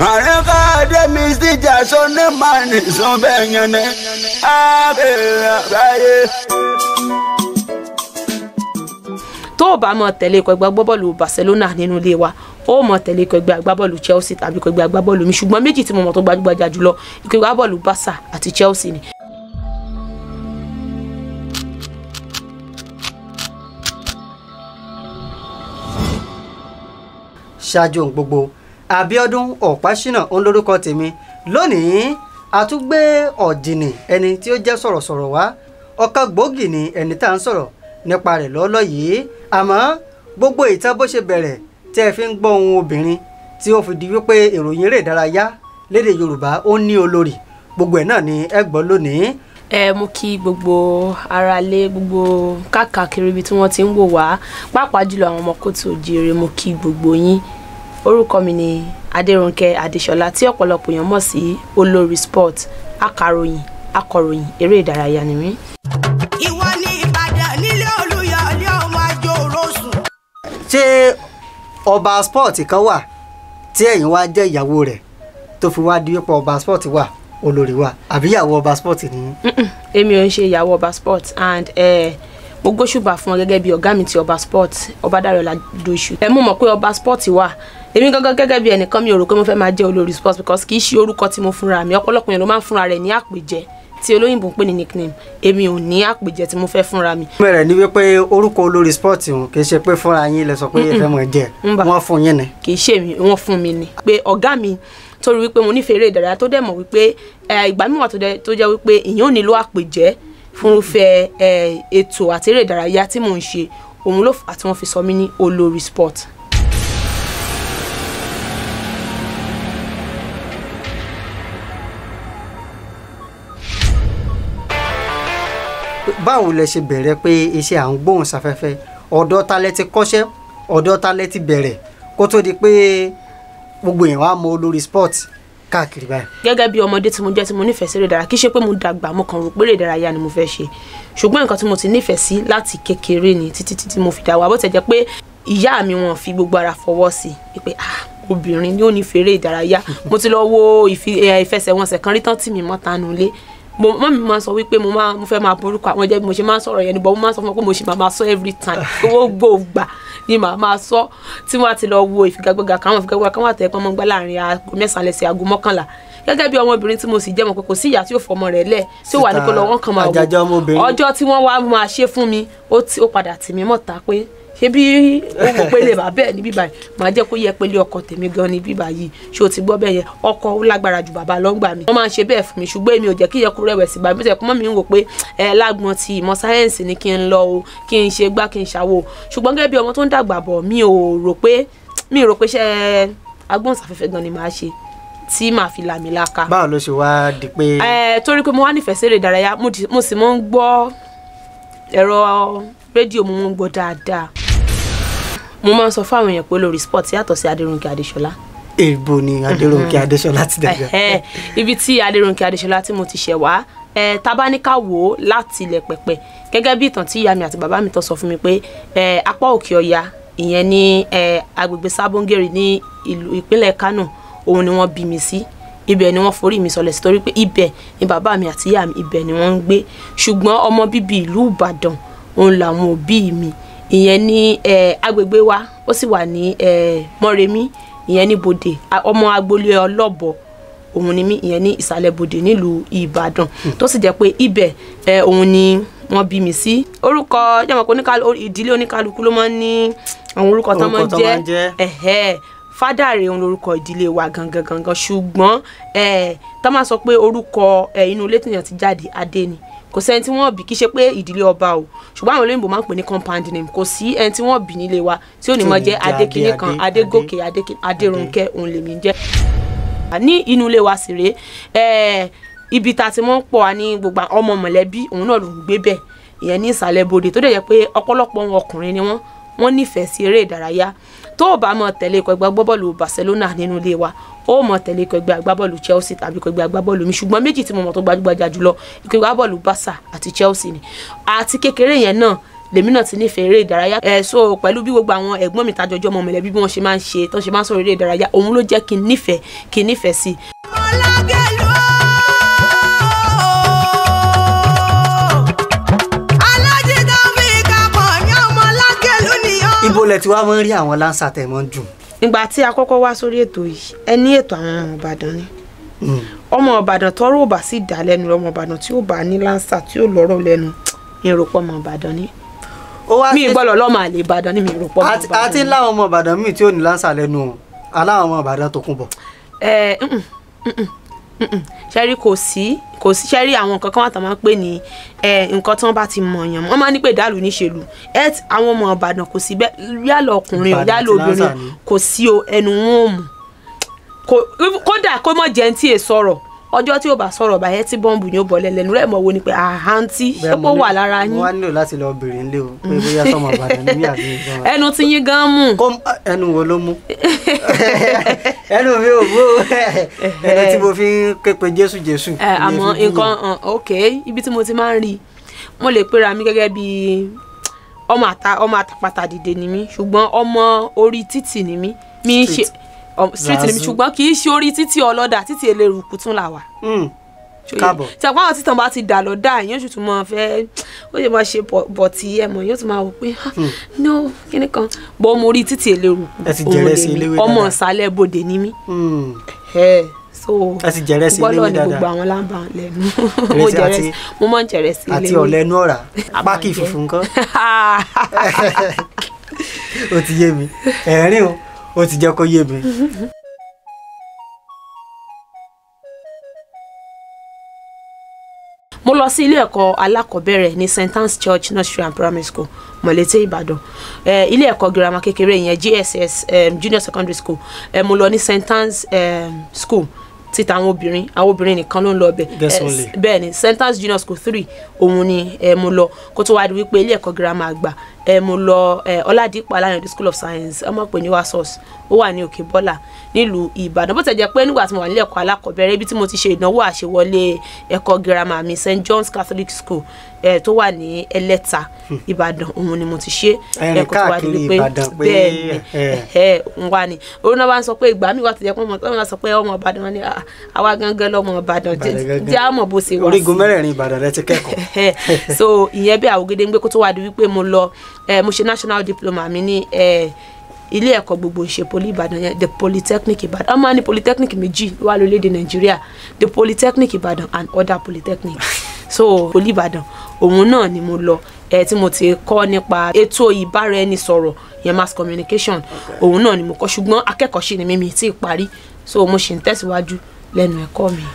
àríkà dẹ́mi síjà sọ́ni màní sọ́bẹ̀ yẹn ni àbẹ̀rẹ̀ àgbáyé. tó o bá mọ tẹ̀lé ikọ̀ ẹgbẹ́ agbábọ́ọ̀lù Barcelona nínú ilé wa ó mọ tẹ̀lé ikọ̀ ẹgbẹ́ agbábọ́ọ̀lù Chelsea tàbí ikọ̀ ẹgbẹ́ agbábọ́ọ̀lù mi ṣùgbọ́n méjì tí mo mọ̀ tó gbajúgbajà jùlọ ikọ̀ ẹgbẹ́ agbábọ́ọ̀lù Barca àti Chelsea ni. ṣáájú ohun gbogbo Abíọ́dún Ọ̀páṣínà òun lórúkọ tèmi lónìí a tún gbé ọ̀dìnì ẹni tí ó jẹ́ sọ̀rọ̀sọ̀rọ̀ wá ọ̀kan gbòógì ni ẹni tá à ń sọ̀rọ̀ nípa rẹ̀ lọ́lọ́ yìí àmọ́ gbogbo ìtàn bó ṣe bẹ̀rẹ̀ tí ẹ fi ń gbọ́ ohun obìnrin tí ó fi di wípé ìròyìn eré ìdárayá lédè Yorùbá ó ní olórí gbogbo ẹ̀ náà ni ẹ gbọ́ lónìí ẹ mú kí gbogbo aráalé gbogbo káàkiri ibi tí wọ́n ti ń wò wá pàápàá jùlọ àwọn ọmọ kóòtù òjìire mo kí gbogbo yín orúkọ mi ni Adérónkẹ́ Adéṣọlá tí ọ̀pọ̀lọpọ̀ èèyàn mọ̀ sí olórí sport akàròyìn akọ̀ròyìn eré ìdárayá ni mí. ìwọ ní ìbàdàn nílé olùyọlé ọmọ ajé òrosùn. ṣé ọba sport kan wà tí ẹ̀yin wá jẹ́ ìyàwó rẹ̀ tó fi wá di wípé ọba sport wà olórí wa àbí ìyàwó ọba sport ni. Mm-mm, èmi ò ń ṣe ìyàwó ọba sport and eh, mo gbóṣùbà fún ọ gẹ́gẹ́ bí ọ̀gá mi ti ọba sport ọbadàrọ̀ ládòṣù. ẹ mú mọ̀ pé ọba sport wà èmi gangan gẹ́gẹ́ bí ẹnìkan mi ò rò pé mo fẹ́ máa jẹ́ olórí sport because kì í ṣe orúkọ tí mo fúnra mi ọ̀pọ̀lọpọ̀ yẹn ló máa ń fúnra rẹ̀ ní àpèjẹ tí olóyìnbó ń pè ní nickname èmi ò ní àpèjẹ tí mo fẹ́ fúnra mi. bẹ̀rẹ̀ ni wípé orúkọ olórí sport ọ̀hún kì í ṣe pé fúnra yín lẹ sọ pé ẹ fẹ́ mọ̀ jẹ́ ń bà. wọ́n fún yín ni. kì í ṣe mi wọ́n fún mi ni pé ọ̀gá mi torí wípé mo nífẹ̀ẹ́ eré ìdárayá tó dẹ̀ mọ̀ wípé eh, ìgbà míì wà tó dẹ̀- tó jẹ́ wípé èèyàn ò nílò àpèjẹ́ fúnrúfẹ́ eh, ètò àti eré ìdárayá tí mò ń ṣe òun ló fà á tí wọ́n fi sọ mí ní olórí sport. báwo lẹ ṣe bẹ̀rẹ̀ pé iṣẹ́ à ń gbóhùn sáfẹ́fẹ́ ọ̀dọ̀ ta lẹ ti kọ́ṣẹ́ ọ̀dọ̀ ta lẹ ti bẹ̀rẹ̀ kó tó di pé gbogbo èèyàn wá mọ olórí sport káàkiri báyìí. gẹ́gẹ́ bí ọmọdé tí mo jẹ́ tí mo nífẹ̀ẹ́ sí eré ìdárayá kì í ṣe pé mo dàgbà mo kàn rò pé eré ìdárayá ni mo fẹ́ ṣe ṣùgbọ́n nǹkan tí mo ti nífẹ̀ẹ́ sí láti kékeré ni títí títí mo fi dàgbà bó ti jẹ́ pé ìyá mi wọn fi gbogbo ara fọwọ́ sí i pé ah obìnrin ni ó nífẹ̀ẹ́ eré ìdárayá mo ti lọ wo ìfi- eh, ìfẹsẹ̀wọnsẹ̀ kan rí tán tì mí mọ́ tanu lé mo mọ́ mi máa sọ wípé mo máa mo fẹ́ máa borúkọ àwọn jẹ́ bí mo ṣe máa ń sọ̀rọ̀ yẹn ni bọ́ mo máa ń sọ fún wọn pé mo ṣe máa máa sọ every time owó gbòògbà ni màá máa sọ tí wọ́n á ti lọ wo ìfigagbága kan àwọn ìfigagbága kan wà tẹ́ pọ́n mọ́ gbá láàrin aago mẹ́sàn-án lẹ́sẹ̀ aago mọ́kànlá gẹ́gẹ́ bí ọmọbìnrin tí mo sì jẹ́ mọ̀ pé kò sí ìyá tí yóò fọmọ rẹ̀ lẹ̀ tí ó wà ní kó lọ wọ́n kàn máa wò àjàjà ọmọbìnrin. ọjọ́ tí wọ́n wá máa ṣe fún mi ó ti- ó padà tì mí mọ́ta pé ṣé bí ó wò pé lè bá bẹ́ẹ̀ ní bíbá yìí màá jẹ́ kó yẹ pé lé ọkọ tèmi gan ní bíbá yìí ṣé o ti gbọ́ bẹ́ẹ̀ yẹn ọkọ ó lágbára ju bàbá lọ́ngbà mi wọ́n máa ń ṣe bẹ́ẹ̀ fún mi ṣùgbọ́n èmi ò jẹ́ kí yẹ kó rẹ̀wẹ̀sì bá mi bó ṣe kó mọ́ mi ń wò pé ẹ lágbọ́n ti ìmọ̀ sáyẹ́ǹsì ni kí n lọ o kí n ṣe gbá kí n ṣàwò ṣùgbọ́n gẹ́gẹ́ bí ọmọ tó ń dàgbà bọ̀ mi ò rò pé mi ò rò pé iṣẹ́ agbóhùnsáfẹ́fẹ́ gan ni màá ṣe tí màá fi làmì láka báwo ló ṣe wá di pé ẹ torí pé mo wá nífẹ̀ẹ́ sí eré ìdárayá mo di- mo sì mọ́ ń gbọ́ ẹ̀rọ rédíò mo mọ́ ń gbọ́ dáadáa mo máa ń sọ fún àwọn èèyàn pé olórí sport yàtọ̀ sí Adérónkẹ́ Adéṣọlá èèbò ni Adérónkẹ́ Adéṣọlá ti dàgbà. Ẹ̀hẹ́, ibi tí Adérónkẹ́ Adéṣọlá tí mo ti ṣẹ̀ wá ẹ tabaníkà wò ó láti ilẹ̀ pẹ̀pẹ̀ gẹ́gẹ́ bí ìtàn tí ìyá mi àti bàbá mi tó sọ fún mi pé ẹ apá òkè ọya ìyẹn ní ẹ agbègbè sábóngèrè ní ìlú ìpínlẹ̀ Kánò òun ni wọ́n bí mi sí ibẹ̀ ni wọ́n forí mi sọlẹ̀ sí torí pé ibẹ̀ ni bàbá mi àti ìyá mi ibẹ̀ ni wọ́n ń gbé ṣùgbọ́n ọmọ bíbí ìlú Ìbàdàn òun làwọn òbí mi ìyẹn ní ẹ agbègbè wa ó sì wà ní ẹ Mọ́remí ìyẹn ní Bòdè a- ọmọ agboolé ọlọ́bọ òun ni mí ìyẹn ní ìsàlẹ̀ bòdè nílùú ìbàdàn tó sì jẹ́ pé ibẹ̀ ẹ, òun ni wọ́n bí mi sí orúkọ jẹ́mọ̀ pé oníkálukú ìdílé oníkálukú ló máa ń ní àwọn orúkọ tó máa ń Orúkọ tó máa ń jẹ́ jẹ́. ẹ̀hẹ́ fádàrẹ òun lorúkọ ìdílé wa gangan gangan ṣùgbọ́n ẹ, tá máa sọ pé orúkọ ẹ, inú ilé tìyàn ti jáde adé ni kò sẹ́ni tí wọ́n bí kí ṣe pé ìdílé ọba o ṣùgbọ́n àwọn olóyìnbó máa ń pè ní compound name kò sí ẹni tí wọ́n bí nílé wa tí ò ní Tí ò mọ ní jẹ́ jẹ́ adékiní Adé, kan Adé, adégòkè adékin- adérónkẹ́ òun lèmi ń jẹ́ ní inú ilé wa sì rèé ẹ ibi tá a ti mọ́ ń pọ̀ wá ní gbogbo àwọn ọmọ mọ̀lẹ́bí òun náà ló ń gbé bẹ̀ ìyẹn ní ìsàlẹ̀ bodè tó dẹ̀ jẹ́ pé ọ̀pọ̀lọpọ̀ wọn ọkùnrin ni wọ́n wọ́n nífẹ̀ẹ́ sí eré ìdárayá tó o bá mọ tẹ̀lé ikọ̀ ẹgbẹ́ agbábọ́ọ̀lù Barcelona nínú ilé wa ó mọ tẹ̀lé ikọ̀ ẹgbẹ́ agbábọ́ọ̀lù Chelsea tàbí ikọ̀ ẹgbẹ́ agbábọ́ọ̀lù mi ṣùgbọ́n méjì tí mo mọ̀ tó gbajúgbajà jùlọ ikọ̀ ẹgbẹ́ agbábọ́ọ̀lù Barca àti Chelsea ni àti kékeré yẹn náà lèmi náà ti nífẹ̀ẹ́ eré ìdárayá ẹ̀ so pẹ̀lú bí gbogbo àwọn ẹ̀gbọ́n mi tajọjọ́ ọmọ mọ̀lẹ́bí bí wọ́n ṣe máa ń ṣe tán ṣe máa ń sọ̀rọ̀ eré ìdárayá òun ló jẹ́ kí n nífẹ̀ẹ́ kí n nífẹ̀ẹ́ sí i Ọlágẹ̀lú. Alájí Taofeek Akànní ọmọ Ọlágẹ̀lú nìyẹn. ibo lẹ ti wá máa ń rí àwọn láǹsà tẹ̀ mọ́ dùn. ìgbà tí a kọ́kọ́ wá sórí ètò yìí ẹ ní ètò àwọn ọmọ ìbàdàn ni Mm. ọmọ ìbàdàn tọrọ ò bá sì dá lẹ́nu ọmọ ìbàdàn tí ó bá ní lánsà tí ó lọ́rọ̀ lẹ́nu ìròpọ̀ ọmọ ìbàdàn ni ó wá mi ṣe- gbọ́dọ̀ lọ́mọ àlè ìbàdàn ni mi ìròpọ̀ ọmọ àti ìbàdàn àti ni. láwọn ọmọ ìbàdàn míì tí ò ní láǹsà lẹ́nu o aláwọn ọmọ ìbàdàn tó kún bọ̀. ẹ mm, mm, mm, mm, mm. ṣẹ́rí kò sí kò sí ṣẹ́rí àwọn nǹkan kan wà tó máa ń pè ní ẹ, nǹkan tí wọ́n bá ti mọ̀ yàn wọ́n máa ń ní pé ìdálù níṣèlú ẹ t- àwọn ọmọ ìbàdàn kò sí bẹ́ẹ̀ yálà ọkùnrin o Ìbàdàn yálà àti obìnrin Lásà o, ni. kò sí o ẹnu wọn ò mú Kò- kódà kó mọ̀ jẹ́ ní tí è sọ̀rọ̀ ọjọ́ tí ó bá sọ̀rọ̀ báyẹn tí bọ́ǹbù ni ó bọ̀ lẹ́lẹ́nu rẹ̀ mọ̀ wo ni pé àhántí ṣé Bẹ́ẹ̀ kó mo ní- wà lára mo yín wá nílò láti lọ bèrè ńlé o pé bóyá sọmọ ìbàdàn ní mí àbí ìjọba. ẹnu tí yín gan mú kó ẹnu wo ló mú ẹnu mi ò mú ẹnu tí mo fi ń ké pe jésù jésù. ẹ àmọ́ nǹkan hàn, ok ibi tí mo ti máa ń rí i mo lè pera mi gẹ́gẹ́ bí ọmọ àta ọmọ àtàpàtà dìde ni mí ṣùgbọ́n ọmọ orí títì ni mí mi ń ṣe Street. ọm- street ni mí Zazu. ṣùgbọ́n kì í ṣe orí títì ọlọ́dà títì eléruku tún là wà. Ṣòye? káàbọ̀. tí àpá àwọn títàn bá ti dà lọ́dà èèyàn sì tún máa fẹ́ ó lè máa ṣe bọ̀- bọ̀tì ẹ̀mọ̀ yóò tún máa wò pé "Ah, no kíní kan bọ́ ọmọ orí títì eléruku Ẹ ti òun jẹrẹ sí lèmi. eléwé ọmọ dáadáa. ìsàlẹ̀ bòde ni mí Hmm. ẹ so ẹ ti jẹrẹ sí gbọ́dọ̀ eléwé ni gbogbo dáadáa àwọn lábà lẹ́nu Ìrẹsì mo jẹrẹ àti- mo máa ń jẹrẹ sí àti eléwé. ọ̀lẹ́nu ọ̀rá A máa pákì jẹ. funfun kan ó ti yé mi ẹ̀rín o ó ti jẹ́ kó yé mi. mo lọ sí ilé ẹ̀kọ́ alákọ̀ọ́bẹ̀rẹ̀ ní st anne's church nursery and primary school mọ̀lété ìbàdàn eh, ilé ẹ̀kọ́ girama kékeré yẹn gss um, junior secondary school eh, mo lọ ní st anne's um, school títa àwọn obìnrin àwọn obìnrin nìkan ló ń lọ bẹ̀ Girls Eh, only. bẹ́ẹ̀ ni st anne's junior school three òun ni eh, mo lọ kó tó wá di wípé ilé ẹ̀kọ́ girama àgbà eh, mo lọ eh, ọládìpọ̀ aláyọ̀dé school of science ọmọ pè ní wasos ó wà ní òkè bọ́là nílùú ìbàdàn bó tẹ̀ jẹ́ pé nígbà tí mo wà nílé ẹ̀kọ́ alákọ̀ọ́bẹ̀rẹ̀ ibi tí mo ti ṣe ìdánwò àṣewọlé ẹ̀kọ́ girama mi st john's catholic school eh, tó wà ní ẹlẹ́ta ìbàdàn òun ni mo ti ṣe Ẹ̀rìn eh, kó tó wá di káàkiri wípé Ìbàdàn pé, bẹ́ẹ̀ ni eh. ẹ ń wá ni òun náà bá ń sọ pé ìgbà mi wà tó jẹ́ pé ọmọ tó ń sọ pé ọmọ ìbàdàn wọn ni "Ah, àwa gangan lọmọ ìbàdàn Ìbàdàn gangan. jẹ́ àmọ̀ bó ṣe wá sí orígun mẹ́rẹ̀ẹ̀rin ìbàdàn rẹ ti kẹ́kọ̀ọ́. Ẹhẹ́. so ìyẹn bí àwògede ń gbé kó tó wá di wípé mo lọ eh, mo ṣe national diploma mi ní eh, ilé ẹ̀kọ́ gbogbo ìṣe poli ìbàdàn yẹn the polytechnic ìbàdàn ọmọ ní polytechnic méjì ló wà lórílẹ̀‐èdè nàìjíríà the polytechnic ìbàdàn and other polytechnic so poli ìbàdàn òun náà ni mo lọ ẹ tí mo ti kọ́ nípa ètò ìbáraẹnisọ̀rọ̀ yẹn mass communication òun náà ni mo kọ́ ṣùgbọ́n akẹ́kọ̀ọ́ ṣì ni mímí tí ì parí so mo ṣì ń tẹ̀síwájú lẹ́nu ẹ̀kọ́ mi.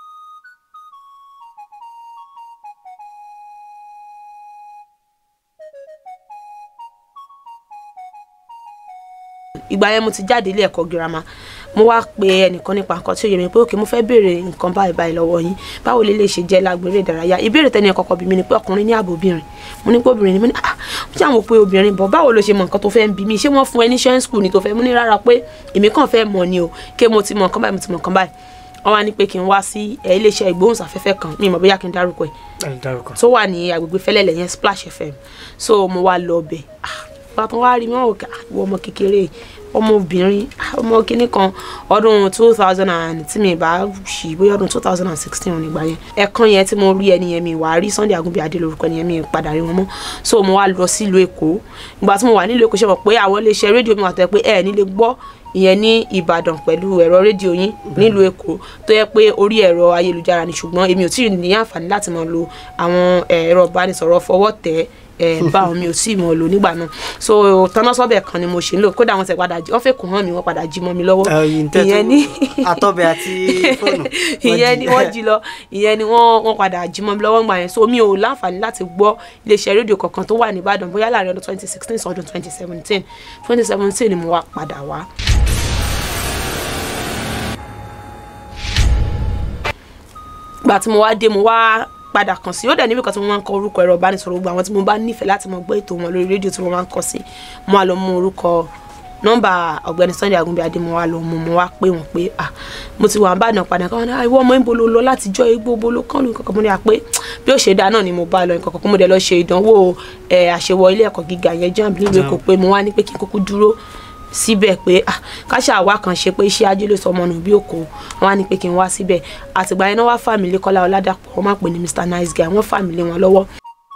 ìgbà yẹn mo ti jáde ilé ẹ̀kọ́ girama mo wá pe ẹnìkan nípa nǹkan tí ó yẹ mi pé òkè mo fẹ́ béèrè nǹkan báyìí báyìí lọ́wọ́ yín báwo lè lè ṣe jẹ́ lágbèrè ìdárayá ìbéèrè tẹ́ni ẹ̀kọ́ kọ́ bí mi ni pé ọkùnrin ní ààbò obìnrin mo ní pé obìnrin ni mo ní ah mo ṣàwọn pé obìnrin bọ̀ báwo ló ṣe mọ nǹkan tó fẹ́ ń bí mi ṣé wọ́n fún ẹ ní ṣẹ́ school ni tó fẹ́ mo ní rárá pé èmi kàn fẹ́ mọ̀ ni o ké mo ti mọ nǹkan báyìí mo ti mọ nǹkan báyìí wọ́n wá ní pé kí n wá sí ẹ, iléeṣẹ́ ìgbóhùnsáfẹ́fẹ́ kan mi ì mọ̀ bóyá kí n dárúkọ ẹ̀ ẹ dárúkọ. tó wà ní agbègbè fẹlẹlẹ yẹn splash fm so mo wá lọ ọbẹ bàtàn wá rí mi wọn kà wọ ọmọ kékeré ọmọbìnrin ah, ọmọ kínní kan ọdún two thousand and tí mi bá ṣì bóyá ọdún two thousand and sixteen nígbà yẹn ẹ̀kan yẹn tí mo rí ẹni yẹn mi wà á rí sunday agunbi adé lórúkọ ẹni yẹn mi padà rí wọn mọ́ so mo wá lọ sílùú èkó ìgbà tí mo wà nílùú èkó ṣe mọ̀ pé àwọn iléeṣẹ́ rédíò mi wà tó yẹ pé ẹ̀ nílé gbọ́ ìyẹn ní ìbàdàn pẹ̀lú ẹ̀rọ rédíò yín nílùú èkó tó yẹ pé orí ẹ̀rọ ayélujára ni ṣùgbọ́n èmi ò tí ì ní àǹfààní láti máa lo àwọn ẹ̀rọ ìbánisọ̀rọ̀ fọwọ́ tẹ̀ ẹ̀ bá àwọn mi ò tí ì mọ̀ lò nígbà náà so tọ́nà sọ́bẹ̀ kan ni mo ṣe ń lò kódà wọ́n ti padà jí wọ́n fẹ́ kó hàn mí wọ́n padà jí mọ́ mi lọ́wọ́ ẹyin tẹ́tù ìyẹn ní atọ́bẹ̀ àti fóònù. ìyẹn ni wọ́n jí lọ ìyẹn ni wọ́n wọ́n padà jí mọ́ mi lọ́wọ́ ńgbà yẹn so mi ò láǹfààní láti gbọ́ iléeṣẹ́ rédíò kankan tó wà ní Ìbàdàn bóyá láàrin ọdún twenty sixteen sí ọdún twenty seventeen twenty seventeen ni mo wá padà wá. gbà tí mo wá dé mo wá padà kàn sí ó dẹ̀ níbi kan tí mo máa ń kọ orúkọ ẹ̀rọ ìbánisọ̀rọ̀ gbogbo àwọn tí mo bá nífẹ̀ẹ́ láti mọ gbọ́ ètò wọn lórí rédíò tí mo máa ń kọ sí mo á lọ mú orúkọ nọ́mbà ọ̀gbẹ́ni Sunday Agunbíadé mo wá lọ mo mo wá pé wọn pé ah mo ti wà ń bàdàn padà káwọn náà ìwọ ọmọ ìbò ló lọ láti jọ igbó ibo ló kán lù kankan mo ní à pé bí ó ṣe dáa náà ni mo bá lọ nǹkan kan mo dẹ̀ lọ ṣe ìdánwò ẹ̀ àṣewọ ilé ẹ̀kọ́ gíga yẹn jamb nílùú Èkó pé mo wá ní pé kí n kúkú dúró síbẹ̀ pé ah káṣá àwa kan ṣe pé iṣẹ́ ajé ló sọ ọmọ nù bí òkò wọn á ní pé kí n wá síbẹ̀ àtìgbà yẹn náà wá fàmílì Kọ́lá Ọládàpọ̀ wọ́n máa pè ní Mr Nice Guy wọ́n fàmílì wọn lọ́wọ́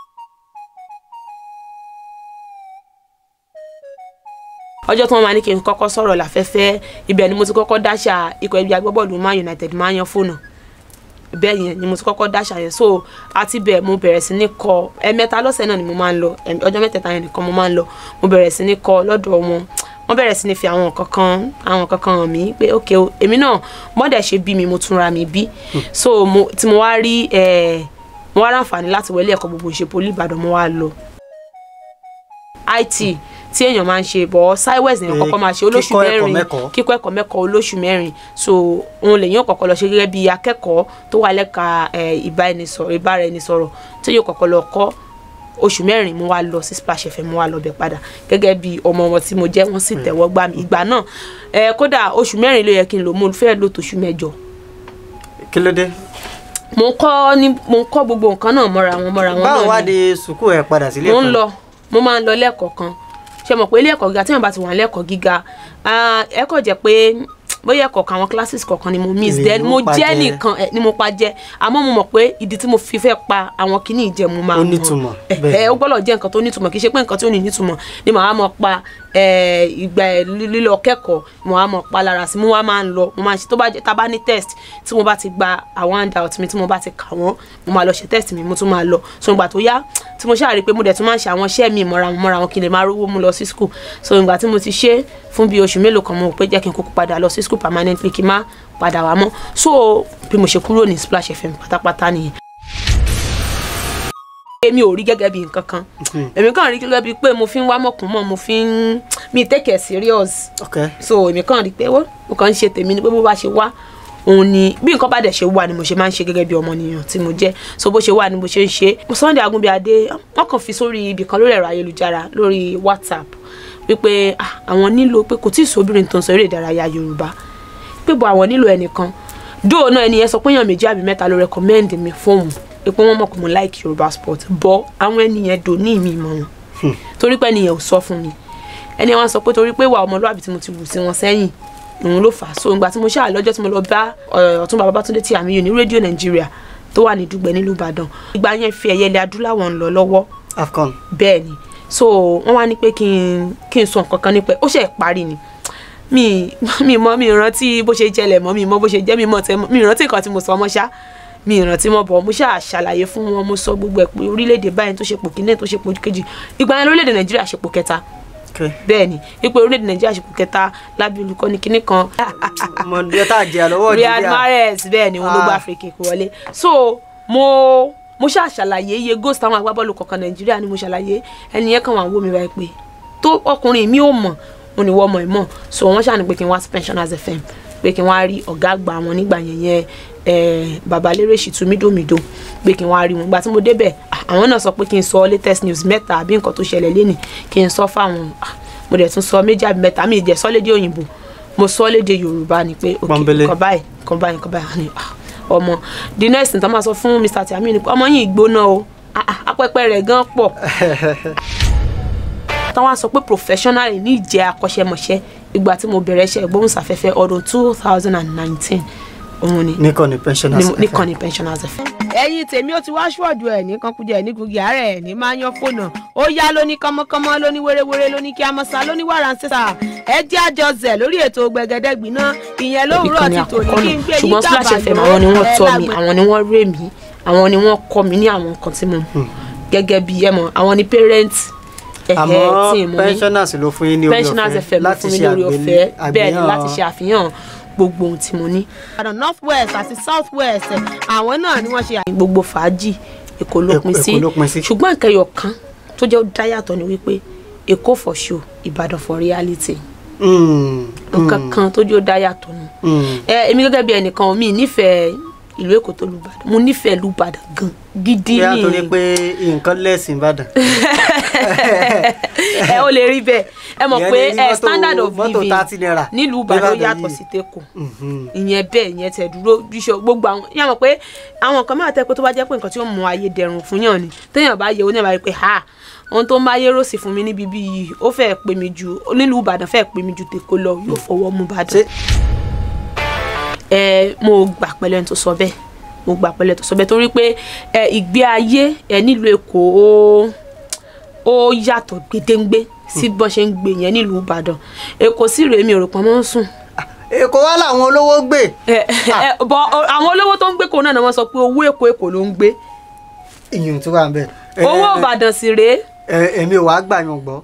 ọjọ́ tí wọ́n máa ní kí n kọ́kọ́ sọ̀rọ̀ láfẹ́fẹ́ ibẹ̀ ni mo ti kọ́kọ́ dáṣà ikọ̀ ẹgbẹ́ agbábọ́ọ̀lù Man United máa yan fóònù bẹ́ẹ̀ yẹn ni mo ti kọ́kọ́ dáṣà yẹn so àti bẹ́ẹ̀ mo bẹ̀rẹ̀ sí ní kọ ẹ̀mẹ́ta lọ́sẹ̀ náà ni mo máa ń lọ ẹ̀m- ọjọ́ mẹ́tẹ̀ẹ̀ta yẹn nìkan mo máa ń lọ mo bẹ̀rẹ̀ sí ní kọ lọ́dọ̀ wọn wọ́n bẹ̀rẹ̀ sí ní fi àwọn kankan àwọn kankan hàn mí pé ok o èmi náà mọ́dẹ̀ ṣe bí mi mo tún ra mi bí so mo tí mo wá rí ẹ̀ mo wá ráǹfààní láti wọlé ẹ̀kọ́ gbogbo ìṣe poli Ìbàdàn mo wá lọ IT tí èèyàn máa ń ṣe bọ̀ siwes èèyàn Eh, kọ́kọ́ máa ṣe olóṣù kíkọ́ ẹ̀kọ́ mẹ́rin mẹ́kọ̀ọ́. kíkọ́ ẹ̀kọ́ mẹ́kọ̀ọ́ olóṣù mẹ́rin so òun lèyàn kọ́kọ́ lọ ṣe gẹ́gẹ́ bí akẹ́kọ̀ọ́ tó wà lẹ́ka ẹ̀, ìbáraẹnisọ̀rọ̀ ìbáraẹnisọ̀rọ̀ tí yóò kọ́kọ́ lọ kọ́ oṣù mẹ́rin mo wá lọ sí Splash FM mo wá lọ bẹ̀ padà gẹ́gẹ́ bí ọmọ wọn tí mo jẹ́ wọ́n sì tẹ̀wọ́ gbà mí ìgbà náà ẹ̀, kódà oṣù mẹ́rin ló yẹ kí n lò mo fẹ́ lò tóṣù mẹ́jọ kí ló dé mo ń kọ́ ní mo ń kọ́ gbogbo nǹkan náà mọ́ra wọn mọ́ra wọn báwo náà wá ni di sùkúù ẹ padà sílé mo ń ẹ̀kọ́? lọ mo máa ń lọ lẹ́ẹ̀kọ̀ọ̀kan ṣe mọ̀ pé ilé ẹ̀kọ́ gíga tí wọ́n bá ti wà lẹ́ẹ̀kọ́ gíga ah, ẹ̀kọ́ jẹ́ pé bóyá ẹ̀kọ̀ọ̀kan àwọn classes kọ̀ọ̀kan ni mo miss Lè then ló mo pa jẹ́ jẹ. nìkan eh, ni mo pa jẹ́ àmọ́ mo mọ̀ pé ìdí tí mo fi fẹ́ pa àwọn kinní ìjẹ́ mo máa Ó mọ̀. nítumọ̀, Eh, bẹ́ẹ̀. eh, ó gbọ́dọ̀ jẹ́ nǹkan tó nítumọ̀ kì í ṣe pé nǹkan tí ò ní nítumọ̀ ni màá mọ̀ pa eh, ìgbà ẹ̀ lílọ kẹ́kọ̀ọ́ mo wá mọ̀ pa lára sí mo wá máa ń lọ mo máa ń ṣe tó bá jẹ́ tá a bá ní test tí mo bá ti gba àwọn handout mi tí mo bá ti kà wọ́n mo máa lọ ṣe test mi mo tún máa lọ so ìgbà tó yá tí mo ṣáà rí i pé mo dẹ̀ tún máa ń ṣe àwọn iṣẹ́ mi mọ́ra wọn mọ́ra wọn kí n lè máa rówó mú lọ sí school so ìgbà tí mo ti ṣe fún bíi oṣù mélòó kan mo rò pé jẹ́ kí n kúkú padà lọ sí school permanently kí n má padà wá mọ́ so bí mo ṣe kúrò ní Splash FM pátápátá nìyẹn èmi ò rí gẹ́gẹ́ bí nǹkan kan èmi kàn rí gẹ́gẹ́ bí pé mo fi ń wá mọ̀kún mọ́ mo fi ń mi take it serious ok so èmi kàn rí pé wọ́n mo kàn ń ṣe tèmi ni pé bó bá ṣe wá òun ni bí nǹkan bá dẹ̀ ṣe wà ni mo ṣe máa ń ṣe gẹ́gẹ́ bí ọmọnìyàn tí mo jẹ́ so bó ṣe wà ni mo ṣe ń ṣe Sunday Agunbíadé wọ́n kàn fi sórí ibì kan lórí ẹ̀rọ ayélujára lórí WhatsApp wípé ah, àwọn nílò pé kò tí ì sóbìnrin tó ń sọ eré ìdárayá Yorùbá pé bọ àwọn nílò ẹnìkan dóò náà ẹni yẹn sọ pé èèyàn méjì àbí mẹ́ta ló recommend mi fóun pé wọ́n mọ̀ pé mo like Yorùbá sport bọ́ àwọn ẹni yẹn dò ní ìmí mọ́ wọn torí pé ẹni yẹn ò sọ fún mi ẹni wọn sọ pé torí pé ìwà ọmọlúwàbí tí mo ti wù sí wọn sẹ́yìn òun ló fà á so ìgbà tí mo ṣáà lọ́jọ́ tí mo lọ bá ọ̀, Ọ̀túnba Babátúndé tí àmì yòó ní rédíò Nàìjíríà tó wà ní Dùgbẹ̀ nílùú Ìbàdàn ìgbà yẹn fi ẹ̀yẹ ilẹ̀ adúláwọ̀ ń lọ lọ́wọ́ afcon bẹ́ẹ̀ ni so wọ́n wá ní pé kí n kí n sọ nǹkan kan nípa ẹ̀ ó ṣe parí ni mi mi mọ mi rántí bó ṣe jẹlẹ̀ mọ́ mi mọ bó ṣe jẹ́ mi mọ tẹ mi rántí nǹkan tí mo sọ ọmọ ṣá mi rántí mọ́ bọ̀ mo ṣáà ṣàlàyé fún wọn mo sọ gbogbo ẹ̀ pé orílẹ̀-èdè báyìí tó ṣe pò kíní tó ṣe pò kejì ìgbà yẹn lórílẹ̀-èdè Nàìjíríà ṣe pò kẹta ok bẹ́ẹ̀ ni ipò orílẹ̀-èdè Nàìjíríà ṣe pò kẹta lábẹ́ olùkọ́ni kíní kan ọmọdé tá a jẹ àlọ́wọ́ Riyad Nàìjíríà Mahrez bẹ́ẹ̀ ni wọn ló gba Ah. Africa wọlé so mo mo ṣáà ṣàlàyé iye goals táwọn agbábọ́ọ̀lù kọ̀ọ̀kan Nàìjíríà ni mo ṣàlàyé ẹni yẹn kàn wá wò mí báyìí pé tó ọkùnrin mi ò mọ̀ wọn ni wọ́n mọ̀ ẹ̀ mọ̀ so wọ́n ṣàní pé kí n wá sí Pensioners FM pé kí n wá rí ọ̀gá àgbà wọn nígbà yẹn yẹn eh, babalérè ṣìtú mídòmídò pé kí n wá rí wọn ìgbà tí mo débẹ̀ ah, àwọn náà sọ pé kí n sọ latest news mẹ́ta àbí nǹkan tó ṣẹlẹ̀ lénìí kí n sọ fáwọn ah, mo dẹ̀ tún sọ méjì àbí mẹ́ta mi ì jẹ́ sọ lédè òyìnbó mo sọ lédè Yorùbá ni pé ok Pọ́nbélé. nǹkan báyìí nǹkan báyìí nǹkan báyìí ni ah, ọmọ the next thing tó máa sọ fún Mr. Tiami ni pé ọmọ yìí gbóná o ah, ah, apẹpẹ rẹ̀ gan pọ̀ táwọn á sọ pé professional ní ìjẹ́ akọ́ṣẹ́mọṣẹ́ ìgbà tí mo bẹ̀rẹ̀ iṣẹ́ ìgbóhùnsáfẹ́fẹ́ ọdún two thousand and nineteen òun ni nìkan ni pensioners ní- nìkan ni pensioners fẹ́. ẹ̀yin tèmi ó ti wá ṣọ́ọ̀dù ẹ̀ ní kankujẹ ẹ̀ ní gugi àárẹ̀ ẹ̀ ní máa yan fóònù ó yá lóní kánmọ́kánmọ́ lóní wéréwéré lóní kí a mọ̀ sá lóní wàrà ń sẹ́sà ẹ jẹ́ àjọ zẹ̀ lórí ètò gbẹ̀gẹ́dẹ́gbiná ìyẹn lówùúrọ̀ ìkànnì ti tòní àkọ́kọ́ kí n náà gbé yín ṣùgbọ́n Splash FM gàbàlọ́ àwọn ni wọ́n ẹ tọ́ mi lágbè- àwọn ni wọ́n rè mí àwọn ni wọ́n kọ́ mi ní àwọn nǹkan tí mo mọ̀ gẹ́gẹ́ bí ẹ mọ̀ àwọn ni parent ẹ̀hẹ́ tí àmọ́ mo ní pensioners ló fún yín ní orí pensioners ọ̀fẹ́ FM ló fún mi lórí ọ̀fẹ́ bẹ́ẹ̀ ni láti ṣe àgbéyàn àfihàn gbogbo ohun tí mo ní ìbàdàn north west àti south west àwọn náà ni wọ́n ṣe ní gbogbo fàájì èkó ló Èkó- pin sí Èkó ló pin sí. ṣùgbọ́n ìkẹyọ̀ kan tó jẹ́ ó dá yàtọ̀ ni wípé èkó for show ìbàdàn for reality nǹkan kan tó jẹ́ ó dá yàtọ̀ ni ẹ èmi gẹ́gẹ́ bí ẹnìkan mi nífẹ̀ẹ́ ìlú èkó tó lùbàdàn mo nífẹ̀ẹ́ lùbàdàn gan gidi bí a ni torí pé nǹkan lẹ́sìn ìbàdàn ẹ ó lè rí bẹ́ẹ̀ ẹ mọ̀ Ìyẹn pé lè rí ẹ mọ́tò- standard of mọ́tò living 30 naira nílùú Ìbàdàn l'Íbàdàn yàtọ̀ yìí. sí tẹ́kọ̀ Mhm. ìyẹn bẹ́ẹ̀ ìyẹn tẹ̀ dúró bíṣọ gbogbo àwọn yà mọ̀ pé àwọn nǹkan máa tẹ́ pé tó bá jẹ́ pé nǹkan tí ó mú ayé dẹrùn fún yàn ni téèyàn bá yẹ oníbàá rí pé ha ohun tó ń bá yé rọ̀sì fún mi níbi bí yìí ó fẹ́ pè mí ju nílùú Ìbàdàn fẹ́ pè mí ju tèkó lọ yóò fọwọ́ mú Ìbàdàn Ṣé- ẹ mo gbà pẹ̀lú ẹni tó sọ bẹ́ẹ̀ mo gbà pẹ̀lú ẹni tó sọ bẹ́ẹ̀ torí pé ẹ ìgbé ayé ẹ nílùú Èkó ó ó yàtọ̀ gbèdéńgbé sí bọ́n ṣe ń gbé yẹn nílùú Ìbàdàn Èkó sì rèé mi ò rò pọ́n mọ́ ń sùn èkó wá làwọn olówó gbé ẹ ẹ bọ àwọn olówó tó ń gbé kó náà ni wọ́n sọ pé owó Èkó Èkó ló ń gbé ìyún tó wà ń bẹ. Ẹ- owó ẹ- Ìbàdàn sì rèé ẹ- èmi ò wá gbà yàn gbọ́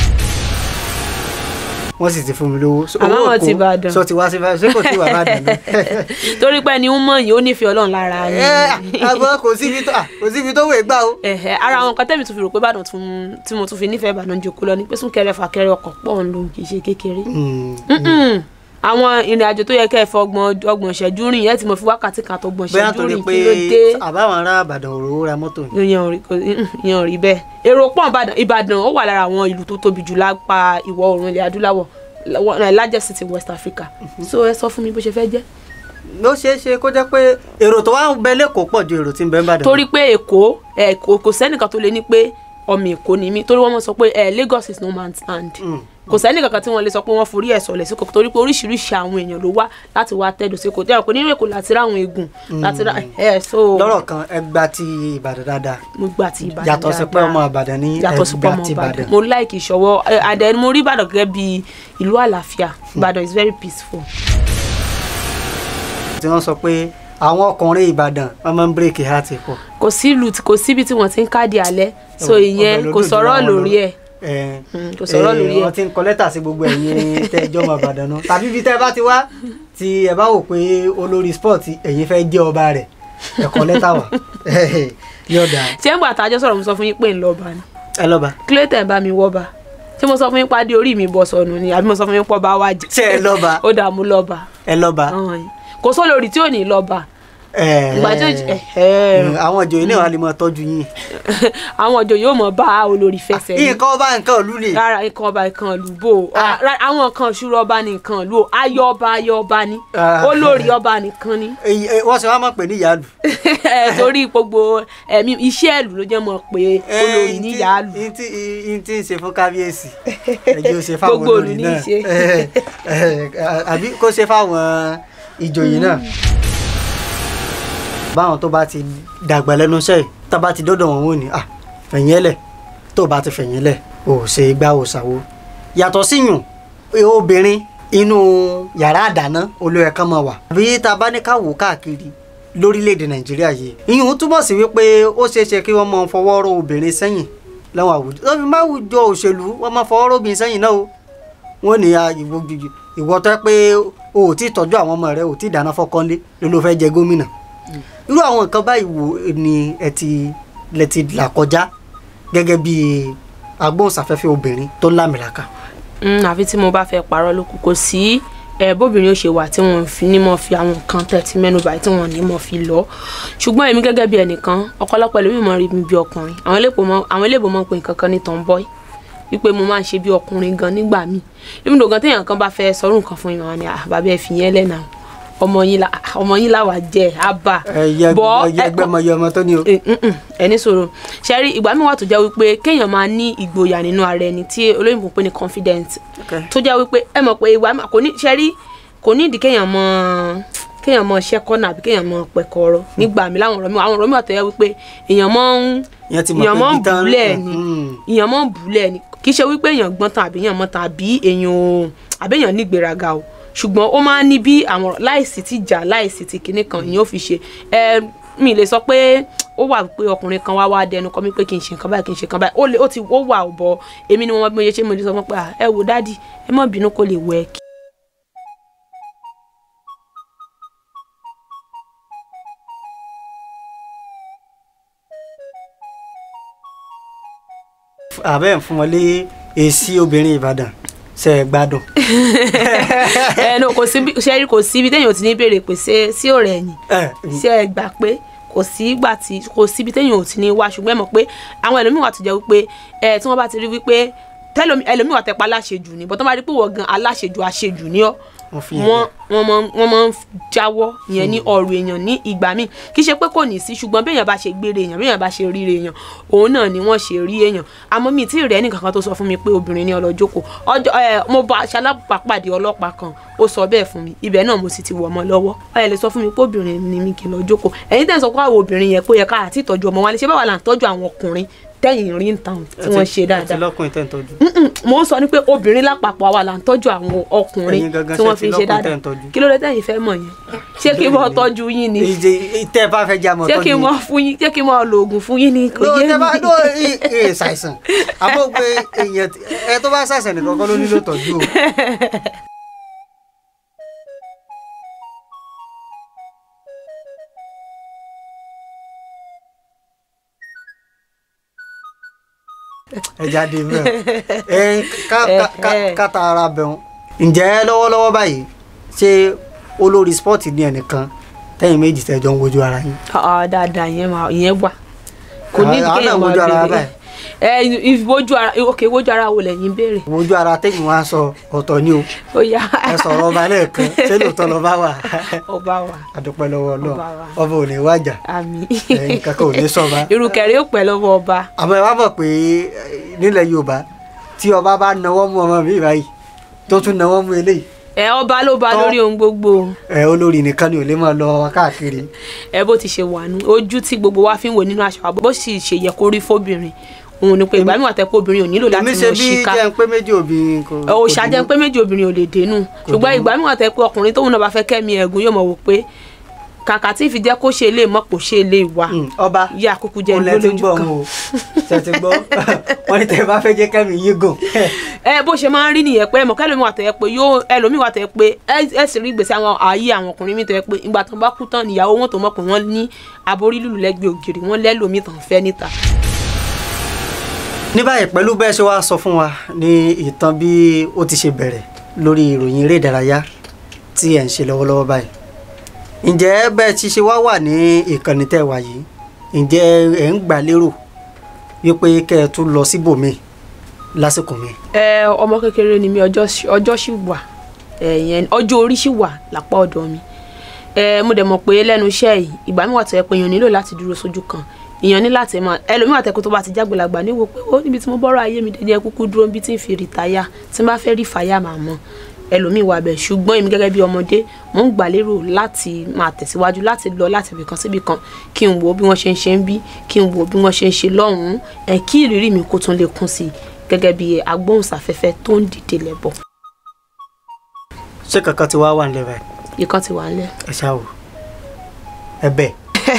wọ́n sì ti fún mi lówó. So, Àmọ́ owó àwọn ti Èkó, Ìbàdàn. sọ ti wá sí Ìbàdàn ṣé kò sí wà Ìbàdàn náà. torí pé ẹni ń mọ̀ yìí ó nífẹ̀ẹ́ Ọlọ́run lára ẹ yín àgbọ̀ kò síbi tó à, kò síbi tó wè gbà o. ẹ̀hẹ̀ ara àwọn kan tẹ́mi tún fi rò pé Ìbàdàn tún tí mo tún fi nífẹ̀ẹ́ Ìbàdàn jòkó lọ ni pé súnkẹrẹ fàkẹrẹ ọkọ̀ pọ̀ ń lò kì í ṣe kékeré. Mm. Mm-mm. àwọn ìrìn àjò tó yẹ kẹ́ ẹ fọ ọgbọ̀n ọgbọ̀n ìṣẹ́jú rìn yẹn tí mo fi wákàtí kan tó gbọ̀n bóyá ìṣẹ́jú torí rìn pé kí ló dé àbáwọn ará Ìbàdàn òróró ra mọ́tò ni. ìyẹn ò rí kò- mm-mm, ìyẹn ò rí bẹ́ẹ̀ èrò pọ̀ Ìbàdàn Ìbàdàn ó wà lára àwọn ìlú tó tóbi jù lápá ìwọ̀ oòrùn ilẹ̀ adúláwọ̀ la- largest city West Africa so ẹ sọ fún mi bó ṣe fẹ́ jẹ́ ló ṣeé ṣe kó jẹ́ pé èrò tó wá ń bẹ lẹ́kọ̀ọ́ pọ̀ ju èrò tí ń bẹ ń Ìbàdàn. torí pé Èkó ẹ kò kò sẹ́nìkan tó lè ní pé ọmọ Èkó ni mí torí wọ́n mọ̀ sọ pé ẹ Lagos is no man's land Mm. kò sẹ́ni kankan tí wọ́n lè sọ pé wọ́n forí ẹ̀ sọ̀lẹ̀ sí kò torí pé oríṣiríṣi àwọn èèyàn ló wá láti wá tẹ́dọ̀ sí kò tẹ́wọ̀ pé nínú Èkó láti rá àwọn eegun láti rá ẹ̀ so lọ́rọ̀ kan ẹgbà ti Ìbàdàn dáadáa mo gbà ti Ìbàdàn yàtọ̀ sí pé dáadáa. ọmọ Ìbàdàn ní yàtọ̀ sí pé ẹgbà ọmọ ti Ìbàdàn Ìbàdàn. mo like ìṣọwọ́ ẹ, àdẹ mo rí Ìbàdàn gẹ́gẹ́ bí ìlú àlàáfíà Ìbàdàn is very peaceful. tí wọ́n sọ pé àwọn ọkùnrin Ìbàdàn wọ́n máa ń bírèkì háàtì pọ̀. kò sí ìlú tí- kò síbi tí wọ́n ti ń káàdì alẹ́ so Ọbẹ̀ ìyẹn ló kò dùn jù sọ̀rọ̀ láwọn lọ. lórí ẹ̀ Ẹ, Mm, kò sọ̀rọ̀ ẹ, lórí ẹ̀. wọ́n ti ń kọ lẹ́tà sí gbogbo ẹ̀yin tẹ́jọ́ ọmọ Ìbàdàn náà tàbí ibi tẹ́ ẹ bá ti wá tí ẹ bá wò pé olórí sport ẹ̀yin fẹ́ jẹ́ ọba rẹ̀ ẹ kọ lẹ́tà wá yóò dáa ṣé ń gbà tájọ́ sọ̀rọ̀ mo sọ fún yín pé ń lọ́ba ni ẹ lọ́ba kí ló tẹ̀ ń bá mi wọ́ba ṣé mo sọ fún yín pàdé orí mi bọ̀ sọnù ni àbí mo sọ fún yín pọ̀ bá wá jẹ́ ṣé ẹ lọ́ba ó dà mú lọ́ba ẹ lọ́ba Ọ̀hún yìí. kò sólórí tí ò ní lọ́ba ẹ ìgbà tí ó jẹ ẹ̀hẹ́. àwọn ìjòyè náà wà lè máa tọ́jú yín àwọn ọjọ́ yóò mọ̀ bá olórí fẹsẹ̀ ní nǹkan ọba nǹkan ìlú ni rárá nǹkan ọba nǹkan ìlú bò ó. Ah. Rárá, àwọn nǹkan ìṣúra ọba ní nǹkan ìlú o ayọ̀ ọba ayọ̀ ọba ni Ah. olórí ọba nìkan ni Èyí- ẹ, wọ́n sì wá máa pè ní ìyáàlú Ẹ, torí gbogbo ẹ̀mí iṣẹ́ ìlú ló jẹ́ mọ̀ pé olórí ní yàálù n tí n tí ń ṣe fún kábíyèsí ẹjẹ ó ṣe fáwọn Gbogbo olórí ìlú ní náà í ṣe. Eh, eh, àbí kó ṣe fáwọn ìjòyè náà báwọn tó bá ti dàgbà lẹ́nu iṣẹ́ yìí tá bá ti dọ́dọ̀ wọn wò ní à fẹ̀yìn ẹlẹ̀ tó bá ti fẹ̀yìn ẹlẹ̀ ò ṣe igbá ò ṣàwo yàtọ̀ síyùn obìnrin inú yàrá àdáná olóyè kan máa wà bí tá a bá ní ká wò káàkiri lórílẹ̀‐èdè nàìjíríà yìí ìyún túmọ̀ sí wípé ó ṣeé ṣe kí wọ́n máa fọwọ́ rọ obìnrin sẹ́yìn láwọn àwùjọ tó fi máa wùjọ òṣèlú wọ́n máa fọwọ́ rọ obìnrin sẹ́yìn náà o wọ́n ní a ìwọ gidi ìwọ tó yẹ pé o ò tí ì tọ́jú àwọn ọmọ rẹ o ò tí ì dáná fọ́kànlé ló ló fẹ́ jẹ gómìnà irú àwọn nǹkan báyìí wo ni ẹ ti lẹ ti là kọjá gẹ́gẹ́ bí agbóhùnsáfẹ́fẹ́ obìnrin tó lámìlaka. Mm, àfi tí mo bá fẹ́ parọ́ lókù kò sí ẹ bóbìnrin ó ṣe wà tí wọn fi ní mọ fi àwọn nǹkan tẹ̀tí mẹ́nubà tí wọn ní mọ fi lọ ṣùgbọ́n èmi gẹ́gẹ́ bí ẹnìkan ọ̀pọ̀lọpọ̀ ẹlòmíì mọ̀ rí mi bí ọkùnrin àwọn eléèbó mọ̀ àwọn eléèbó mọ̀ pé nǹkan kan ní tomboy wípé mo máa ń ṣe bí ọkùnrin gan nígbà míì níbi gan téèyàn kan bá fẹ́ sọrú nǹkan fún yín wọn ni "Ah, bàbá ẹ fi yẹn lẹ́nà ọmọ yín la ọmọ yín làwà jẹ àbá ẹyẹ Bọ́, ẹyẹ ẹ- ẹgbẹ́ ọmọ yẹ ọmọ tó ní o. Eh, mm, mm, ẹni sọ̀rọ̀ ṣẹ́rí ìgbà mi wà tó jẹ́ wípé kéèyàn máa ní ìgboyà nínú ara ẹni tí olóyìnbó pè ní confidence Okay. tó jẹ́ wípé ẹ mọ̀ pé ìgbà mi kò ní ṣẹ́rí kò ní ìdí kéèyàn mọ kéèyàn mọ ṣẹ́kọ́nà àbí kéèyàn mọ pẹ̀kọ́rọ́ nígbà mi láwọn ọ̀rọ̀ mi àwọn ọ̀rọ̀ mi wà tó jẹ́ wípé èèyàn mọ́ ń Ìyẹn ti mọ̀ èèyàn pé mọ́ ń ibi tán- bùlẹ̀ ni Mm. èèyàn mọ́ ń bùlẹ̀ ni kì í ṣe wípé èèyàn gbọ́n tán àbí èèyàn mọ́ tán àbí èèyàn ò àbí èèyàn ní ìgbéraga o ṣùgbọ́n ó máa ń ní bí àwọn ọ̀rọ̀ láìsí ti jà láìsí ti kinní kan ìyẹn ò fi ṣe ẹ mi lè sọ pé ó wà pé ọkùnrin kan wá wá dẹnu kọ mí pé kì í ṣe nǹkan báyìí kì í ṣe nǹkan báyìí ó lè ó ti ó wà ò bọ èmi ni mo mọ bí mo ṣe ṣe mo lè sọ fún pé "Ah, ẹ wò dádì ẹ má bínú kó lè wọ ẹ kí. àbẹ́ ń fún wọn lé èsì obìnrin Ìbàdàn ṣe é gbádùn. ẹ no kò sí bí ṣe rí kò sí ibi téèyàn ò ti ní béèrè pé ṣé sí ọ̀rẹ́ ẹ̀yìn ẹ ṣé ẹ gbà pé kò sí ìgbà tí kò síbi téèyàn ò ti ní wá ṣùgbọ́n ẹ mọ̀ pé àwọn ẹlòmíì wà tó jẹ́ wípé ẹ tí wọ́n bá ti rí wípé tẹlomi ẹlòmíì wà tẹpa aláṣejù ni bọ́tọ́ bá rí pé wọ́n gan aláṣejù àṣejù ni ọ́ Wọ́n fi yẹn wọ́n wọ́n máa wọ́n máa ń jáwọ́ yẹn ní ọ̀rọ̀ èèyàn ní ìgbà míì kì í ṣe pé kò ní sí ṣùgbọ́n béèyàn bá ṣe gbére èèyàn béèyàn bá ṣe ríre èèyàn òun náà ni wọ́n ṣe rí èèyàn àmọ́ mi tí ì rẹ́ nìkan kan tó sọ fún mi pé obìnrin ní ọlọ́jókòó ọjọ́ ẹ mo bá ṣalábàápàdé ọlọ́pàá kan ó sọ bẹ́ẹ̀ fún mi ibẹ̀ náà mo sì ti wọ̀ ọmọ lọ́wọ́ ẹ lè sọ fún mi pé obìnrin ni mi kì í lọ jókòó ẹ̀yin tẹ̀ ń sọ pé àwọn obìnrin yẹn kó yẹ ká àti ìtọ́jú ọmọ wa lè ṣe báwa là ń tọ́jú àwọn ọkùnrin tẹ́yìn rí ń tàn tí wọ́n ṣe àti dáadáa lọ́kùnrin tẹ̀ ń tọ́jú. Mm-mm, mo ń sọ ni pé obìnrin lápapọ̀ àwa là ń tọ́jú àwọn ọkùnrin Ẹ̀yin gangan tí wọ́n ṣe fi ti ń ṣe lọ́kùnrin tẹ́ dáadáa ń tọ́jú. kí ló dé tẹ̀yin fẹ́ mọ̀ yẹn ṣé kí n mọ tọ́jú yín ni ìjẹ tẹ́ ẹ bá fẹ́ jẹ́ àmọ́ ṣé tọ́jú kí n mọ fún yín ṣé kí n mọ lo oògùn fún yín ni kò ló yé tẹ́ bá mi. ló ẹ ṣàìsàn àbọ̀ pé èèyàn ẹ tó bá ṣàìsàn nìkan kọ́ ló nílò tọ́jú o. ẹ jáde bẹ́ẹ̀ ẹ ká ká- ká- ká ta ara bẹ̀rù ǹjẹ́ lọ́wọ́lọ́wọ́ báyìí ṣé olórí spọ́ọ̀tì ní ẹnìkan tẹ́yìn méjì tẹ́jọ́ ń wojú ara yín. Ah, dáadáa ìyẹn máa ìyẹn wà kò ní Ah, ah, kéèyàn náà máa wojú ara béèrè báyìí. ẹ ìwojú ara ok ìwojú ara wo lẹ́yìn béèrè wojú ara tẹ́yìn wá sọ ọ̀tọ̀ ni o ó yá ẹ sọ̀rọ̀ ọba lẹ́ẹ̀kan ṣé lóòótọ́ lọ́ba wà ọba wa àdúpẹ́ lọ́wọ́ náà Ọba wa. ọba ò ní wájà àmì ẹ̀yin kankan ò ní sọba irú kẹrẹ ó pẹ́ lọ́wọ́ ọba àmọ́ ẹ wá mọ̀ pé eh, nílẹ̀ Yorùbá tí ọba bá nawọ́ mú ọmọ mi báyìí tó tún nawọ́ mú eléyìí ẹ ọba ló ba Tọ́. lórí ohun gbogbo ẹ olórí nìkan ni ò lè máa lọ káàkiri ẹ bó ti ṣe wà nù ojú tí gbogbo wa fi ń wò nínú aṣọ àbọ̀ bó sì ṣe yẹ kó rí fóbìnrin òun ni pé ìgbà mi wà tẹ́ pé obìnrin ò nílò láti èmi ṣe mọ̀ bí ṣíká jẹ́ ń pé méjì obìnrin kò ò kò ṣàjẹ́ dínú. pé méjì obìnrin ò lè dénú ṣùgbọ́n ìgbà mi wà tẹ́ pé ọkùnrin tóun náà bá fẹ́ kẹ́mi ẹ̀gún yóò mọ̀ wò pé kàkà tí ìfi jẹ́ kó ṣe lè mọ̀ kó ṣe lè wà Mm, ọba yá kúkú jẹ́ òun ìlú lẹ ti ń lójú gbọ́ kan òun o ṣe ti gbọ́ wọ́n ní tẹ́ ẹ bá fẹ́ jẹ́ kẹ́mi yín gùn ẹ bó ṣe máa ń rí nìyẹn pé ẹmọ kẹlòmíì wà tẹ pé yóò ẹlòmíì wà tẹ pé ẹ ẹ sì rí ìgbésí àwọn ayé àwọn ọkùnrin mi tẹ pé ìgbà tó bá kú tán níyàwó wọn tó mọ̀ pé wọ́n ní aborí lùlù lẹ́gbẹ̀ẹ́ ògiri wọ́n lẹ́lòmíì tàn fẹ́ níta. ní báyìí pẹ̀lú bẹ́ẹ̀ ṣe wá sọ fún wa ní ìtàn bí ó ti ṣe bẹ̀rẹ̀ lórí ìròyìn eré ìdárayá tí ẹ̀ ń ṣe lọ́wọ́lọ́wọ́ báyìí ǹjẹ́ bẹ́ẹ̀ ti ṣe wá wà ní ìkànnì tẹ́ wà yìí ǹjẹ́ ẹ̀ ń gbà lérò wípé kẹ́ ẹ tún lọ síbòmíì lásìkò mi ẹ ọmọ kékeré ni mi ọjọ́ sì- ọjọ́ sì wà ẹ̀yẹn ọjọ́ orí sì wà lápá ọ̀dọ̀ mi ẹ mo dẹ̀ mọ̀ pé lẹ́nu iṣẹ́ yìí ìgbà mi wà tó yẹ pé èèyàn nílò láti dúró sójú kan èèyàn ní láti máa ẹlòmíì wà tẹ́kọ̀ tó bá ti jágbèlagbà níwò pé ó níbi tí mo bọ́rọ̀ ayé mi dẹ́jẹ́ kúkú dúró níbi tí ń fi rìtáyà tí n bá fẹ́ rí fàyà màá mọ̀ ẹlòmíì wà bẹ̀ ṣùgbọ́n èmi gẹ́gẹ́ bí ọmọdé mò ń gbà lérò láti máa tẹ̀síwájú láti lọ láti ibìkan síbi kan kí n wo bí wọ́n ṣe ń ṣe ń bí kí n wo bí wọ́n ṣe ń ṣe lọ́hùn-ún ẹ̀ kí ìrírí mi kó tún lè kún sí i gẹ́gẹ́ bí agbóhùnsáfẹ́fẹ́ tó ń dìde lẹ́bọ̀ ṣé kankan ti wá wà nílẹ̀ báyìí ìkan ti wà ńlẹ̀ ẹ ṣáà wò ẹ bẹ́ẹ̀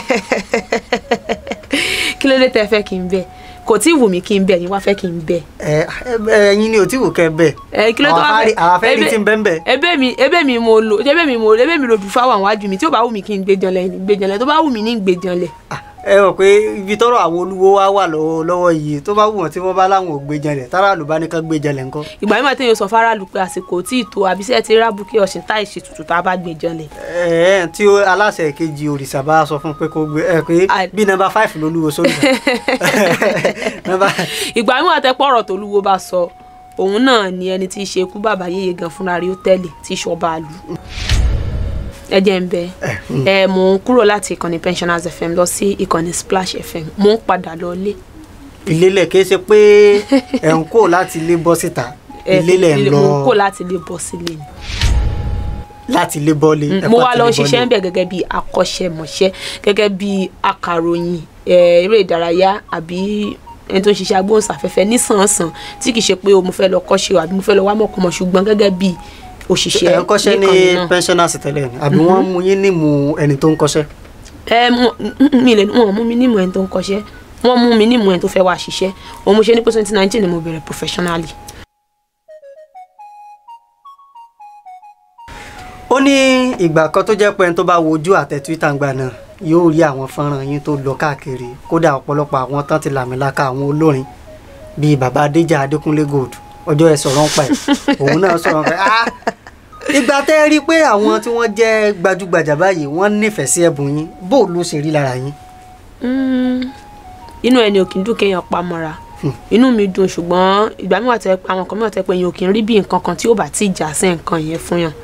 kí ló dé tẹ́ fẹ́ kí n bẹ̀ kò tí ì wù mí kí n bẹ̀ yín wá fẹ́ kí n bẹ̀ ẹ ẹ ẹyin ni ò tí wò kẹ́ bẹ́ẹ̀ ẹ kí ló tó wá àwọn afẹ́ rí ti ń bẹ́ẹ̀ bẹ́ẹ̀ ebe mi ebe mi mo lo ebe mi mo ebe mi lo bí fáwọn àwọn àjù mi tí ó bá wù mí kí n gbé janlẹ̀ ní gbé janlẹ̀ tó bá wù mí ní gbé janlẹ̀ ẹ mọ̀ pé ibi tọ́rọ̀ àwọn olúwo wá wà lọ́wọ́ lọ́wọ́ yìí tó bá wù wọ́n tí wọ́n bá láwọn ò gbé janlẹ̀ táráàlú bá ní ká gbé janlẹ̀ ńkọ́. ìgbà mi máa tẹ́yìn sọ faraàlú pé àsìkò tí ì tó àbísẹ́ ti rábù kí ọ̀sìn táì ṣe tutù tá a bá gbé janlẹ̀ ẹ ẹ tí ó aláṣẹ kejì òrìṣà bá sọ fún pé kó gbé ẹ pé I- bí nọ́mbà five lolúwo sórí nọ́mbà ìgbà mi máa tẹ́ pọ̀rọ̀ tó lúwo bá sọ òun náà ni ẹni tí í ṣe ikú bàbá yéye gan fúnra rí ó tẹ́lẹ̀ tí í ṣọba àlù ẹ jẹ́ ń bẹ ẹ mò ń kúrò láti ìkànnì pensioners fm lọ sí ìkànnì splash fm mò ń padà lọ lé ìlélẹ̀ kìí ṣe pé ẹ̀ ń kó láti ilé bọ́ síta ẹ, ìlélẹ̀ ń mò ń kó lọ láti lè bọ́ sílé ni. láti ilé bọ́ọ̀lì mo wá lọ ṣiṣẹ́ ń bẹ̀ gẹ́gẹ́ bí akọ́ṣẹ́mọṣẹ́ gẹ́gẹ́ bí akàròyìn eh, eré ìdárayá àbí ẹni tó ń ṣiṣẹ́ agbóhùnsáfẹ́fẹ́ nísànsàn tí kì í ṣe pé o mo fẹ́ lọ kọ́ṣẹ́ o àbí mo fẹ́ lọ wá mọ̀kànmọ́ ṣùgbọ́n gẹ́gẹ́ bí òṣìṣẹ́ ẹ̀ ń kọ́ṣẹ́ ní níkànnì náà. pensioners tẹ́lẹ̀ ni àbí wọ́n mú yín nímú ẹni tó ń kọ́ṣẹ́ ẹ mo- m- mi lè wọn mú mi nímọ̀ ẹni tó ń kọ́ṣẹ́ wọ́n mú mi nímọ̀ ẹni tó fẹ́ wá ṣiṣẹ́ òun mo ṣe ní pé twenty nineteen ni mo bẹ̀rẹ̀ professionally. ó ní ìgbà kan tó jẹ́ pé ẹni tó bá wojú àtẹ twitter ń gbà náà yóò rí àwọn fọ́nrán yín tó lọ káàkiri kódà ọ̀pọ̀lọpọ̀ àwọn tán ti làmìlaka àwọn olórin bíi bàbá adéjà adékúnlé gold ọjọ́ ẹ sọ̀rọ̀ ń pa ẹ̀ òun náà sọ̀rọ̀ ń pa ẹ̀ ah ìgbà tẹ́ ẹ rí i pé àwọn tí wọ́n jẹ́ gbajúgbajà báyìí wọ́n nífẹ̀ẹ́ sí ẹ̀bùn yín bó ló ṣe rí lára yín Mm, inú ẹni ò kì í dùn kéèyàn pamọ́ra inú mi dùn ṣùgbọ́n ìgbà mi wà tẹ́ pé àwọn kan mi wà tẹ́ pé èèyàn ò kì í rí bí nǹkan kan tí ó bá ti jà sí nǹkan yẹn fún yàn.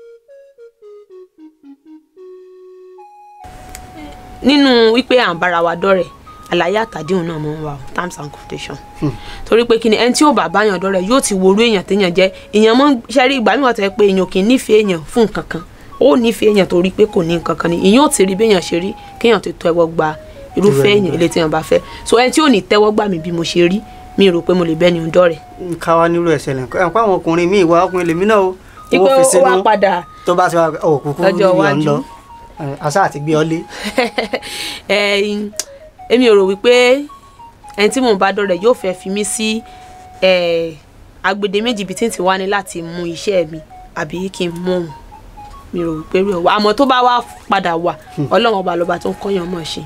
nínú wípé à ń bára wa dọ́rẹ̀ àlàyé àtàdéhùn náà mọ̀ ń wà o terms and conditions torí pé kí ni ẹni tí ó bá báyàn dọ́rẹ̀ yóò ti worú èèyàn téèyàn jẹ́ èèyàn mọ́ ṣẹ́rí ìgbà mi wà tẹ́ pé èèyàn kì í nífẹ̀ẹ́ èèyàn fún nǹkan kan ó nífẹ̀ẹ́ èèyàn torí pé kò ní nǹkan kan ni ìyẹn ò ti rí béèyàn ṣe rí kéèyàn tó tẹ́wọ́ gba irúfẹ́ èèyàn ilé téèyàn bá fẹ́ so ẹni tí ò ní tẹ́wọ́ gbà mí bí mo ṣe rí mi rò pé mo lè bẹ́ni ń dọ́rẹ̀ ká wá nílò ẹsẹ̀ lẹ́nkọ́ ẹ̀ ń pa àwọn ọkùnrin míì wá ọkùnrin lèmi náà o ipe owó fi ó wá sínú padà tó bá ti wá òkùnkùn Lọ́jọ́ níbi ọ̀ ń iwájú. lọ ẹ̀, àṣà àti gbé ọ lé ẹ̀yin, èmi ò rò wípé ẹni tí mò ń bá dọ̀rẹ̀ yóò fẹ́ fi mí sí eh, agbede méjì bíi tí n ti wá ní láti mú iṣẹ́ mi àbí kí n mú òun mi rò wípé rí ọwọ́ àmọ́ tó bá wá padà wà ọlọ́run ọba lọ́ba tó ń kọ́yàn mọ̀ ṣe.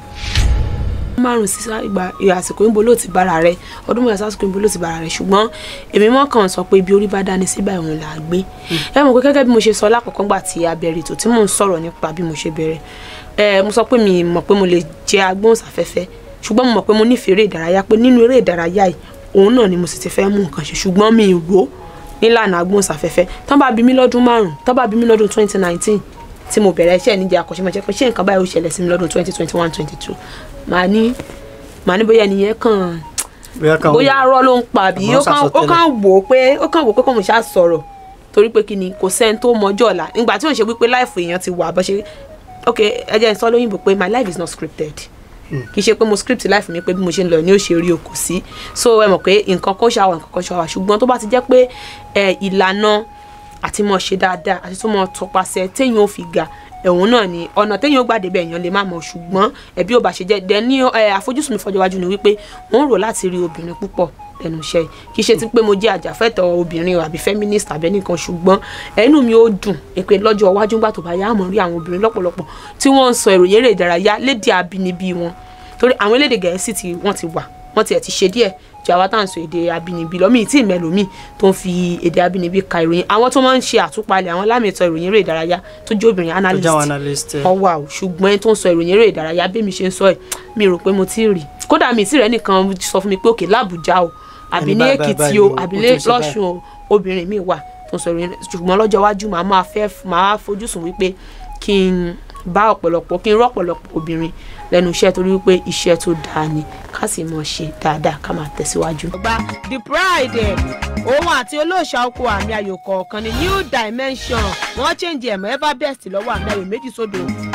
márùn sí ìgbà àsìkò ìbò ló ti bára rẹ ọdún mẹ́ta sásìkò ìbò ló ti bára rẹ ṣùgbọ́n èmi mọ́ kàn sọ pé ibi orí bá dání síbà ìwọ̀n là á gbé ẹ mọ̀ pé gẹ́gẹ́ bí mo ṣe sọ lákọ̀ọ́kọ́ gbà tí a bẹ̀rẹ̀ ètò tí mò ń sọ̀rọ̀ nípa bí mo ṣe bẹ̀rẹ̀ ẹ mo sọ pé mi mọ̀ pé mo lè jẹ́ agbóhùnsáfẹ́fẹ́ ṣùgbọ́n mo mọ̀ pé mo nífẹ̀ẹ́ eré ìdárayá pé nínú eré ìdárayá yìí òun náà ni mo sì ti fẹ́ mú nǹkan ṣe ṣùgbọ́n mi ì rò ó nílànà agbóhùnsáfẹ́fẹ́ tán bá bí mi lọ́dún márùn-ún tán bá bí mi lọ́dún twenty nineteen tí mo bẹ̀rẹ̀ iṣẹ́ níjẹ́ akọ́ṣẹ́mọṣẹ́ pé ṣé nǹkan báyìí ó ṣẹlẹ̀ sí mi lọ́dún twenty twenty one twenty two màá ní màá ní bóyá ẹnìyẹn kàn bóyá kan bóyá arọ́ ló ń pa àbí Àmọ́ ó kàn ó sàsọtẹ́lẹ̀. kàn wò ó pé ó kàn wò ó pé kò mọ̀ ṣáà sọ̀rọ̀ torí pé kí ni kò sẹ́ni tó mọjọ́ ọ̀la nígbà tí òun ṣe wípé láìfò èèyàn ti wà bó ṣe ok ẹ jẹ́ n sọ lóyìnbó pé my life is not scripted kì í ṣe pé mo script life mi pé bí mo ṣe ń lọ ní ó ṣe rí o kò sí so ẹ mọ̀ pé nǹkan kan ṣàwọ̀ nǹkan kan ṣàwọ̀ ṣùgbọ́n tó bá ti jẹ́ pé ẹ ìlànà àti mọ̀ ṣe dáadáa àti tó mọ̀ tọpasẹ̀ téèyàn ò fi ga ẹ̀hún náà ni ọ̀nà téèyàn ó gbàdé bẹ́ẹ̀ èèyàn lè má mọ̀ ṣùgbọ́n ẹbí ò bá ṣe jẹ́ dẹ ní ẹ, àfojúsùn mi fọjọ́ iwájú ni wípé mò ń rò láti rí obìnrin púpọ̀ lẹ́nu iṣẹ́ yìí kì í ṣe ti pé mo jẹ́ àjàfẹ́tọ̀ obìnrin o àbí feminist àbí ẹnìkan ṣùgbọ́n ẹnu mi ó dùn pé lọ́jọ́ iwájú ńgbà tó bá yá àmọ́ rí àwọn obìnrin lọ́pọ̀lọpọ̀ tí wọ́n ń sọ ìròyìn eré ìdárayá lédè abínibí wọn torí àwọn elédè gẹ̀ẹ́sì tí wọ́n ti wà wọ́n tiẹ̀ ti ṣe díẹ̀ ju àwa tá à ń sọ èdè abínibí lọ míì tí ì mẹ́lòmíì tó ń fi èdè abínibí ka ìròyìn àwọn tó máa ń ṣe àtúpalẹ̀ àwọn lámìtọ́ ìròyìn eré ìdárayá tó jẹ́ obìnrin tó analyst jáwọn analyst ẹ̀. wọ́n wà o ṣùgbọ́n ẹni tó ń sọ ìròyìn eré ìdárayá bí mi ṣe ń sọ ẹ̀ mi rò pé mo ti rí kódà mi ti rẹ̀ nìkan sọ fún mi pé òkè lábùjá o àbí Ẹni ní báyìí, báyìí, èkìtì báyìí o o, àbí ó ní tún ṣe báyìí. lọ́sùn o obìnrin mi wà tó ń sọ ìròyìn ṣùgbọ́n lọ́jọ́ iwájú màá máa fẹ́ màá fojú sùn wípé kí n bá ọ̀pọ̀lọpọ̀ kí n rọ́ ọ̀pọ̀lọpọ̀ obìnrin lẹ́nu iṣẹ́ torí wípé iṣẹ́ tó dáa ni ká sì mọ̀ ṣe dáadáa ká máa tẹ̀síwájú. gba the pride ẹ̀ òun àti olóòṣà oko àmì ayò kọ̀ọ̀kan ní new dimension wọ́n change ẹ̀mọ́ ever best lọ́wọ́ àmì ayò méjì sódò